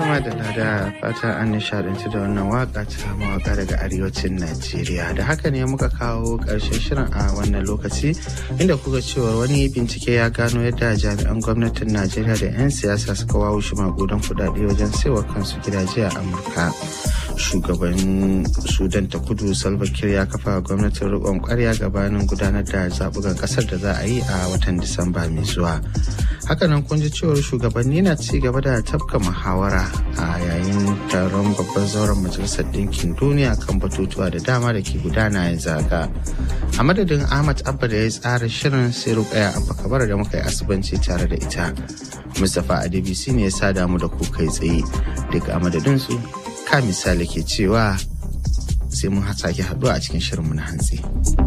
da lada fata an nishadanci da wannan waka ta mawaka daga arewacin Najeriya. Da haka ne muka kawo ƙarshen shirin a wannan lokaci inda kuka cewa wani bincike ya gano yadda jami'an gwamnatin Najeriya da 'yan siyasa suka wawo shi magudan kudade wajen saiwa kansu gidaje a Amurka. Shugaban Sudan ta kudu Salva Kiir ya kafa gwamnatin riƙon ƙwarya gabanin gudanar da zaɓukan ƙasar da za a yi a watan Disamba mai zuwa. hakanan kun ji cewar shugabanni na ci gaba da tafka muhawara a yayin taron babban zauren majalisar ɗinkin duniya kan batutuwa da dama da ke gudana yanzu haka a madadin ahmad abba da ya tsara shirin sai rukaya abba kabar da muka yi asibanci tare da ita mustapha adebisi ne ya sa damu da ku kai tsaye duk a madadin su ka misali ke cewa sai mun sake haɗuwa a cikin shirinmu na hantsi.